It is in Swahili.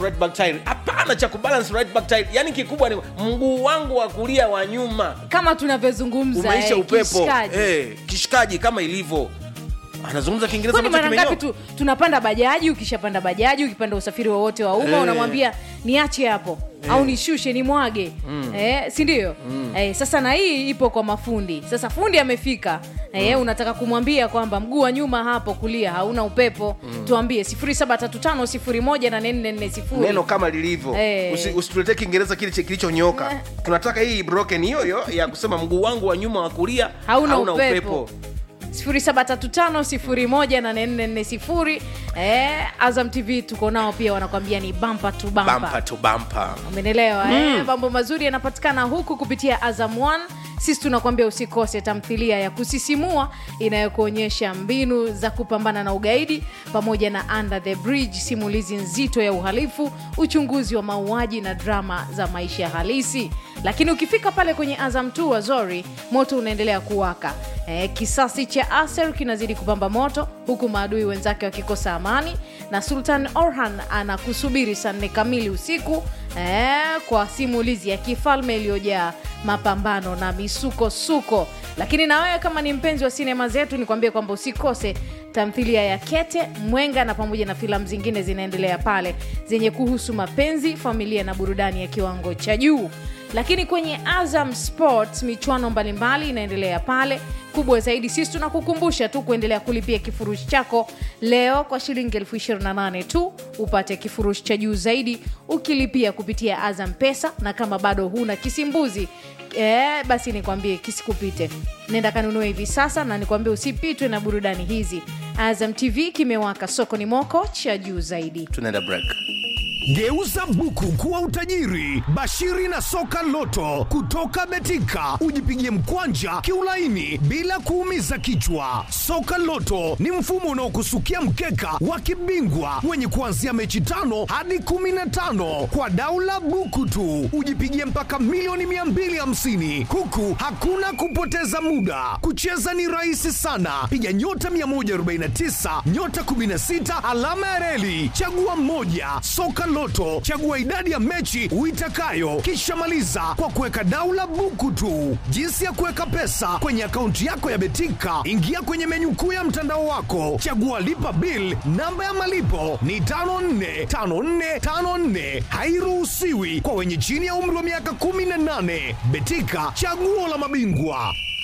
right back tire hapana cha kubalance right back tire yani kikubwa ni mguu wangu wa kulia wa nyuma kama tunavyozungumza umeisha eh, upepo kishikaji. eh, kishikaji kama ilivyo anazungumza kiingereza kwani ambacho mara ngapi kimenyoka. tu, tunapanda bajaji ukishapanda bajaji ukipanda usafiri wowote wa umma Eh. unamwambia niache hapo au nishushe ni mwage eh, si ndio eh, sasa na hii ipo kwa mafundi sasa fundi amefika eh, unataka kumwambia kwamba mguu wa nyuma hapo kulia hauna upepo tuambie 0735 neno kama lilivyo Eh. Usi- usituletee kiingereza kile che- kilichonyoka Eh. tunataka hii broken hiyo hiyo ya kusema mguu wangu wa nyuma wa kulia Hauna upepo. 0735 eh, azam tv tuko nao pia wanakwambia ni bampa tu bampa bampa to bampa umenelewa mm. eh? mambo mazuri yanapatikana huku kupitia azam 1 sisi tunakuambia usikose tamthilia ya kusisimua inayokuonyesha mbinu za kupambana na ugaidi pamoja na under the bridge simulizi nzito ya uhalifu uchunguzi wa mauaji na drama za maisha halisi lakini ukifika pale kwenye azam 2 wazori moto unaendelea kuwaka eh, kisasi cha aser kinazidi kupamba moto huku maadui wenzake wakikosa amani na sultan orhan anakusubiri saa nne kamili usiku eh, kwa simulizi ya kifalme iliyojaa mapambano na misukosuko lakini na wewe kama ni mpenzi wa sinema zetu nikwambie kwamba usikose tamthilia ya kete mwenga na pamoja na filamu zingine zinaendelea pale zenye kuhusu mapenzi familia na burudani ya kiwango cha juu lakini kwenye azam sports michuano mbalimbali inaendelea pale kubwa zaidi sisi tunakukumbusha tu kuendelea kulipia kifurushi chako leo kwa shilingi elfu 28 tu upate kifurushi cha juu zaidi ukilipia kupitia azam pesa na kama bado huna kisimbuzi e, basi nikwambie kisikupite nenda kanunue hivi sasa na nikwambie usipitwe na burudani hizi azam tv kimewaka soko ni moko cha juu zaidi tunaenda break Geuza buku kuwa utajiri. Bashiri na soka loto kutoka Betika, ujipigie mkwanja kiulaini bila kuumiza kichwa. Soka loto ni mfumo unaokusukia mkeka wa kibingwa wenye kuanzia mechi tano hadi kumi na tano kwa daula buku tu, ujipigie mpaka milioni 250 huku hakuna kupoteza muda. Kucheza ni rahisi sana, piga nyota 149 nyota 16 alama ya reli, chagua mmoja. Soka Loto, chagua idadi ya mechi uitakayo, kisha maliza kwa kuweka daula buku tu. Jinsi ya kuweka pesa kwenye akaunti yako ya Betika, ingia kwenye menyu kuu ya mtandao wako, chagua lipa bill. Namba ya malipo ni 545454, hairuhusiwi kwa wenye chini ya umri wa miaka 18. Betika, chaguo la mabingwa.